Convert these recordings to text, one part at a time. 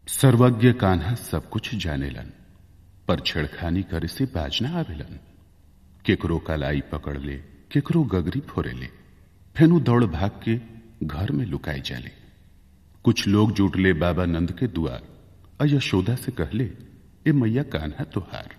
सर्वज्ञ कान्हा सब कुछ जानेलन पर छेड़खानी करे से बाज ना आवेलन केकरो कलाई पकड़ ले केकरो गगरी फोरे ले फेनु दौड़ भाग के घर में लुकाई जाले कुछ लोग जुट ले बाबा नंद के दुआर और यशोदा से कहले ए मैया कान्हा तुहार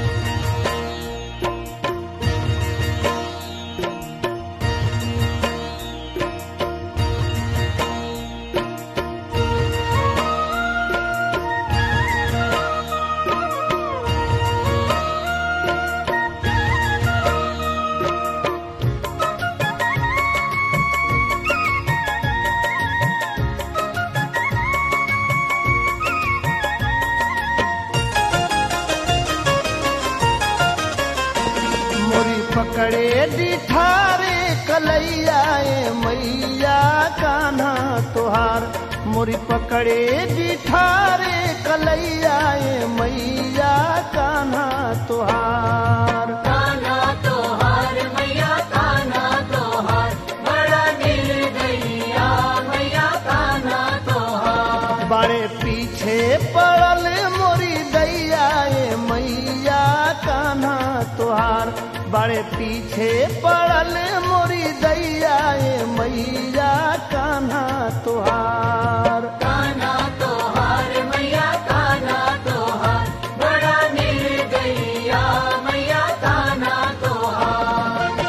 मोरी पकड़े दिठारे कलैया ए मैया कान्हा तोहार मोरी पकड़े दिठारे कलैया ए मैया कान्हा तोहार कान्हा तोहार मैया कान्हा तोहार बड़ा निर्दयिया मैया कान्हा तोहार बड़े पीछे पड़ल मोरी दैया ए मैया कान्हा तोहार बड़े पीछे पड़ल मोरी दैया ए मैया कान्हा तोहार कान्हा तोहार मैया कान्हा तोहार बड़ा निर्दयिया मैया कान्हा तोहार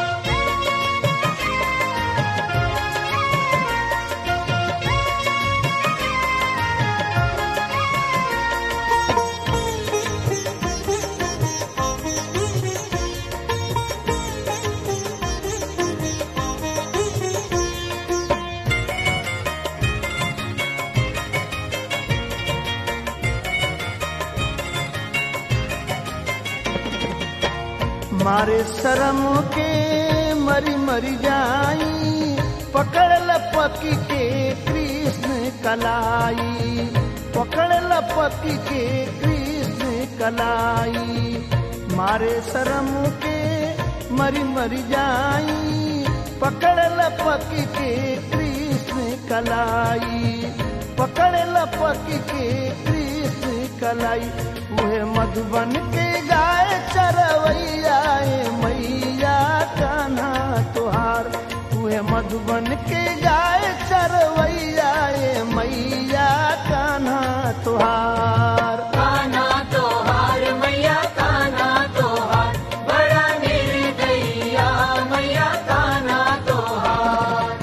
मारे शरम के मरी मरी जाई पकड़ लपकी के कृष्ण कलाई पकड़ लपकी के कृष्ण कलाई मारे शरम के मरी मरी जाई पकड़ लपकी के कृष्ण कलाई पकड़ लपकी के कृष्ण कलाई उहे मधुबन के गाय चरवैया ए मैया कान्हा तोहार उहे मधुबन के गाय चरवैया ए मैया कान्हा तोहार कान्हा तोहार मैया कान्हा तोहार बड़ा निर्दयिया मैया कान्हा तोहार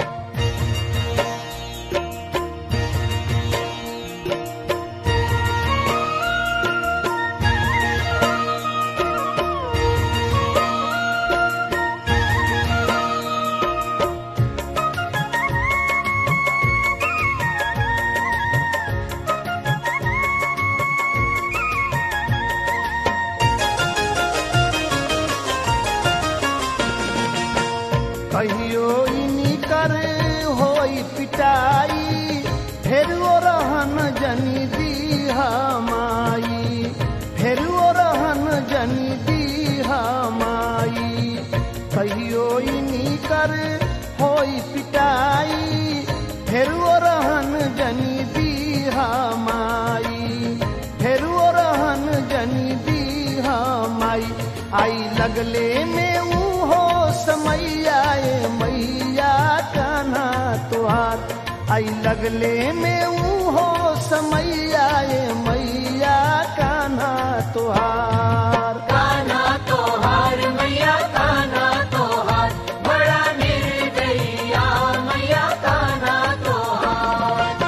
कहियो इनी कर होई पिटाई फिर वो रहन जनी दीहा माई फिर वो रहन जनी दीहा माई कहियो इनी कर होई पिटाई फिर वो रहन जनी दीहा माई फिर वो रहन जनी दीहा माई आई लगले में ऊ हो समैया ए मैया कान्हा तुहार आई लगले में ऊ हो समैया ए मैया कान्हा तुहार कान्हा तोहार मैया कान्हा तोहार बड़ा निर्दयिया मैया कान्हा तोहार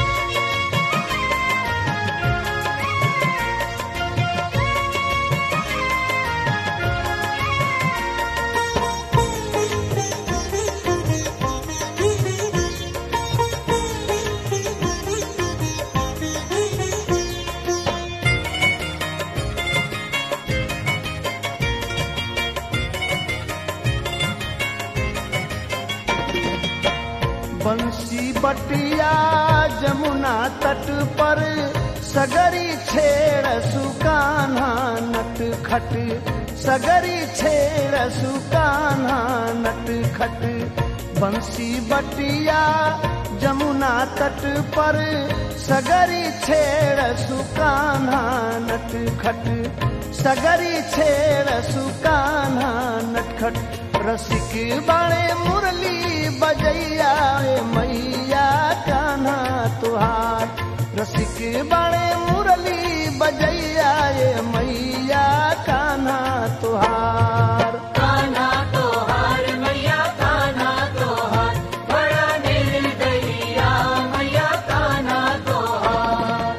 बंसी बटिया जमुना तट पर सगरी छेड़ सुकान्हा नट खट सगरी छेड़ सुकान्हा नट खट बंसी बटिया जमुना तट पर सगरी छेड़ सुकाना नट खट सगरी छेड़ सुकाना नटखट रसिक बाणे मुरली बजैया ए मैया कान्हा तुहार रसिक बाणे मुरली बजैया ए मैया कान्हा तुहार कान्हा तोहार मैया कान्हा तोहार बड़ा निर्दयिया मैया कान्हा तोहार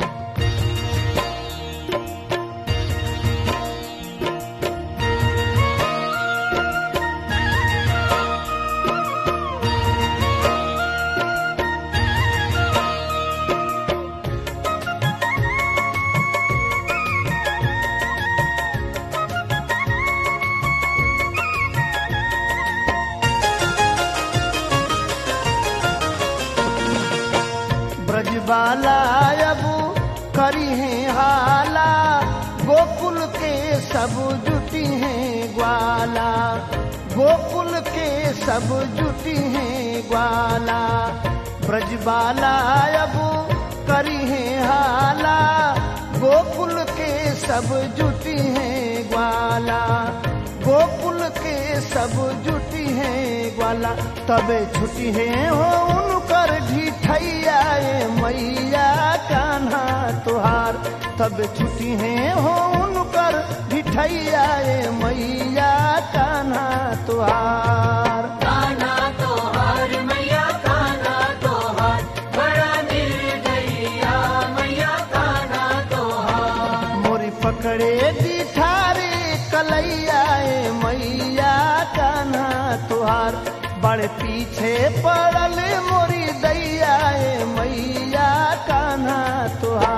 ब्रजबाला अब करी है हाला गोकुल के सब जुटी हैं ग्वाला गोकुल के सब जुटी हैं ग्वाला ब्रजबाला अब करी है हाला गोकुल के सब जुटी हैं ग्वाला गोकुल के सब जुटी हैं ग्वाला तबे छुटी है हो उनकर ढिठैया ए मैया कान्हा तुहार तब छुटी है हो उनकर ढिठैया ए मैया कान्हा तुहार कान्हा तोहार मैया कान्हा तोहार बड़ा निर्दयिया मैया कान्हा तोहार मोरी पकड़े दिठारे कलैया ए मैया कान्हा तुहार बड़े पीछे पड़ल मोरी दैया ए मैया कान्हा तुहार